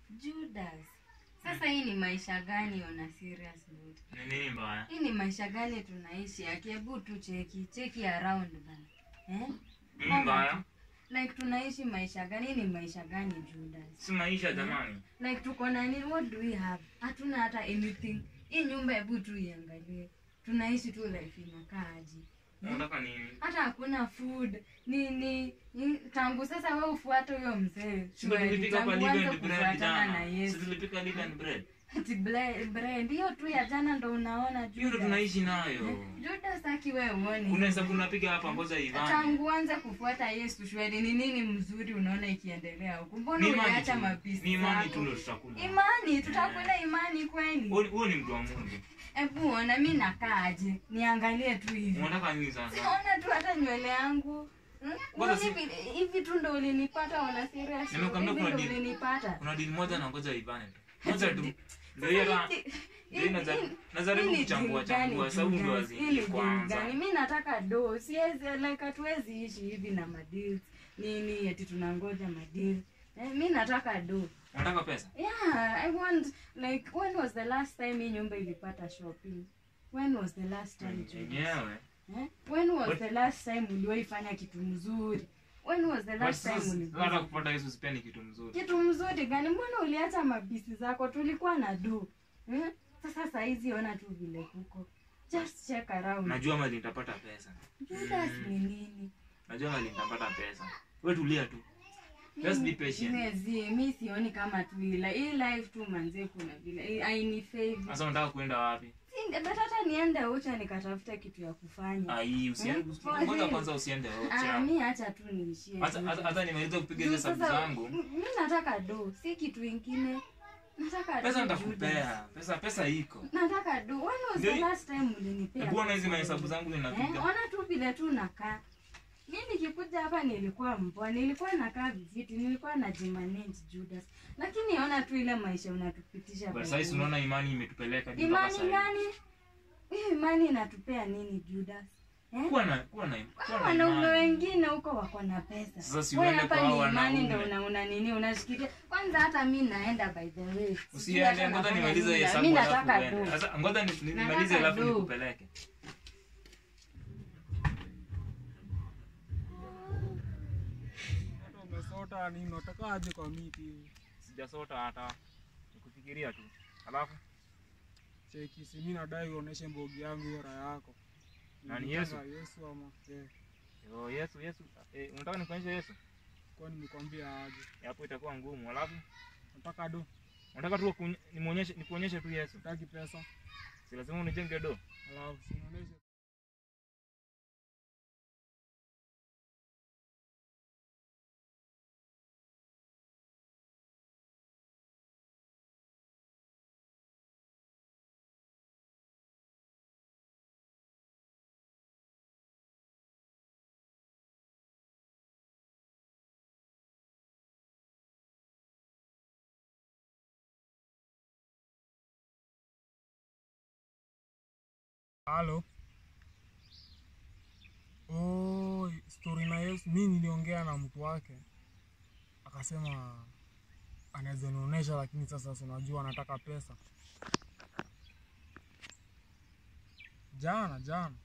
Judas. Sasa hii ni maisha gani on a serious note? Ni nini mbaya? Hii ni maisha gani tunaishi? Akihebu tu cheki, cheki around bana. Eh? Nini mbaya? Like tunaishi maisha gani? Hii ni maisha gani Judas? Si maisha jamani. Like tuko na nini? What do we have? Hatuna hata anything. Hii nyumba hebu tu iangalie. Tunaishi tu life inakaaje? Unataka nini? Hata hakuna food. Ni ni, ni tangu sasa wewe ufuate huyo mzee. Si ndio tulipika hapa Tangu live uanze and bread kufuatana na jana. Si Yesu. tulipika live and bread. Ati ble- bread hiyo tu ya jana ndo unaona Hiyo ndo Judas. tunaishi nayo. Judas aki wewe uone. Unaweza kunapiga hapa ngoja Ivan. Tangu uanze kufuata Yesu shwari ni nini mzuri unaona ikiendelea huku? Mbona Ni imani uliacha tu. mapisi Ni imani tu zako? ndio tutakula. Imani, tutakula imani kweli. Huo huo ni mtu wa Mungu. Hebu ona mi nakaaje? Niangalie tu hivi. Unataka nini sasa? Siona tu hata nywele yangu. Hmm? Kwanza Mbona si- hivi hivi tu ndo ulinipata ona serious? Nimekwambia Hivi kuna ndo deal. ulinipata. Kuna dili moja na ngoja Ivan tu. Moja tu. Ndio hiyo Sasa la. hii- Ndio hii- naza- hii- najaribu hii ni kuchambua deal gani, chambua sababu ndo Judas? Hii ni azidi deal kwanza. gani? mi nataka do siwezi like hatuwezi ishi hivi na madeals nini eti tunangoja madeals eh, mi nataka do Unataka pesa? yeah i want like when was the last time hii nyumba ilipata shopping when was the last time Judas? Yenyewe. eh? when was But- the last time uliwahi fanya kitu mzuri when was the But last time sasa uliguza hata kupata Yesu pia ni kitu mzuri. kitu mzuri gani mbona uliacha mabisi zako tulikuwa na do hmm? sasa saizi ona tu vile kuko just check around Najua mali nitapata pesa. Judas ni nini Najua mali nitapata pesa. Wewe tulia tu. Just be patient. Mezi, mi sioni kama tu ila hii life tu manze kuna vile aini favor Sasa unataka kuenda wapi? Si, but hata niende ucha nikatafuta kitu ya kufanya Ai, usiende. Hmm? Ngoja kwanza usiende ah, ocha. mi hacha tu niishie Hata tu. hata- hata nimaliza kupiga Juu hizo hesabu sasa, zangu. m- mi nataka do si kitu ingine nataka Pesa do, Judas. nitakupea. Pesa pesa iko. nataka do when was Ndio the hii- last time ulinipea Hebu ona hizi pesa? mahesabu zangu Eh, ninapiga. ona tu vile tu nakaa mi nikikuja hapa nilikuwa mpoa nilikuwa nakaa viziti nilikuwa najimanage judas lakini ona tu ile maisha unatupitisha But by sasa the way. unaona imani imetupeleka hadi mpaka imani sasa. hivi. gani hiyo imani inatupea nini judas eh? Kuwa na kuwa na kuwa Hao na wanaume imani. wengine huko wako na pesa Sasa si Wewe uende hapa kwa ni hao imani ndo wanaume. una, una nini unashikilia kwanza hata mi naenda by the way Sijui Usiende, hata ngoja nafanya nimalize nini, hesabu mi alafu nataka uende. do Sasa ngoja ni- ni- Nataka nimalize alafu do. nikupeleke. Hata umesota nini? Unataka aje kwa miti hivi? Sijasota hata. Nikufikiria tu. Alafu Cheki, si mimi nadai uoneshe mbogi yangu hiyo raha yako. Nani, Nilitaka Yesu? Yesu ama eh, yo Yesu Yesu eh, unataka nikuonyeshe Yesu? kwa nimekwambia aje? Hapo itakuwa ngumu. Alafu Nataka do, unataka tu kunye- nimuonyeshe nikuonyeshe tu Yesu. nataki pesa. Si lazima unijenge do. Alafu si unaoneshe Halo. Oh, story na Yesu. Mimi niliongea na mtu wake akasema anaweza nionyesha, lakini sasa si unajua anataka pesa. Jana jana,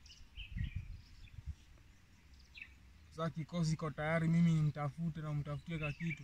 sasa kikosi iko tayari, mimi nimtafute na mtafutie ka kitu.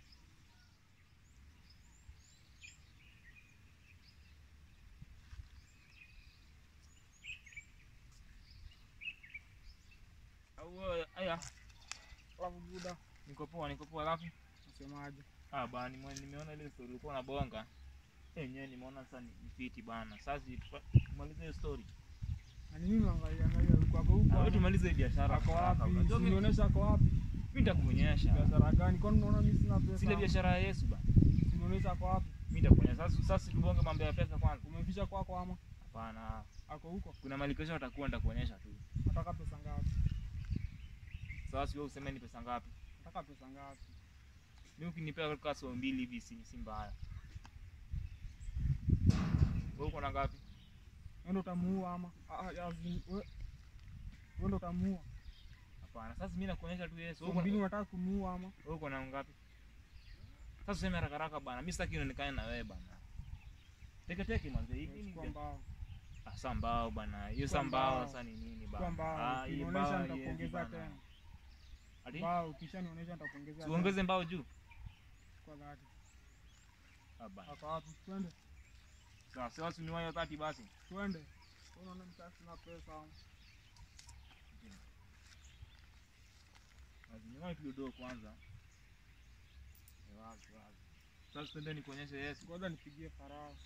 Au wewe, aya, Alafu buda, niko poa, niko poa. Alafu nasemaje? ah bana, nime- nimeona ile story ulikuwa unabonga. Yenyewe nimeona sasa ni ni fiti bana. Sasa tupa- tumalize hiyo story. Na ni mimi angalia angalia, uko hapo Ah, huko. wewe tumalize hii biashara. Ako wapi? Unajua mimi Unionyesha ako wapi? mimi nitakuonyesha. Biashara gani? Kwani unaona mimi sina pesa? Zile biashara ya Yesu bana. Unionyesha ako wapi? Mimi nitakuonyesha. Sasa sasa tubonge mambo ya pesa kwanza. Umeficha kwako ama Hapana. ako huko? Kuna mali kesho atakuwa nitakuonyesha tu. Nataka pesa ngapi? Sasa wewe useme ni pesa ngapi? Nataka pesa ngapi? Mimi ukinipea kwa so mbili hivi si si mbaya. Wewe uko na ngapi? Wewe ndo utamuua ama? Ah, ah, ya zi- we- wewe ndo utamuua. Hapana. Sasa mimi nakuonyesha tu Yesu. So Wewe uko mbili na- unataka kumuua ama? wewe uko na ngapi? Sasa useme haraka haraka bana. Mimi sitaki nionekane na wewe bana. Teke teke manze. Hii nini? Chukua mbao. Ah, saa mbao bana. Hiyo Chukua saa mbao mbao. sasa ni nini Chukua bana? mbao. Ah, hii Ukinionyesha mbao haiwezi nitakuongezea bana. tena. Ati? Mbao ukishanionyesha nitakuongezea. tena. Tuongeze mbao juu. Kwa dhati. Ah bana. Hapa wapi? Twende. Sawa, sasa usiniwahi hiyo 30 basi. Twende. Unaona mtasi na pesa. Usiniwahi tu do kwanza. Eh, Wazi wazi. Sasa twende nikuonyeshe Yesu. Ngoja nipigie Farao.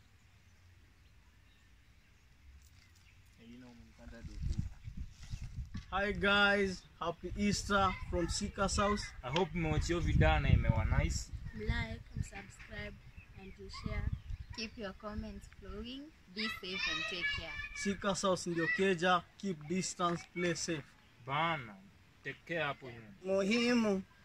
Eh, you know, umenikanda do. Hi guys, happy Easter from Sika's house. I hope mmewatch hiyo video na imewa nice. like and subscribe and to share. Keep your comments flowing. Be safe and take care. Sika's house ndio keja, keep distance, play safe. Bana. Take care hapo nyuma. Muhimu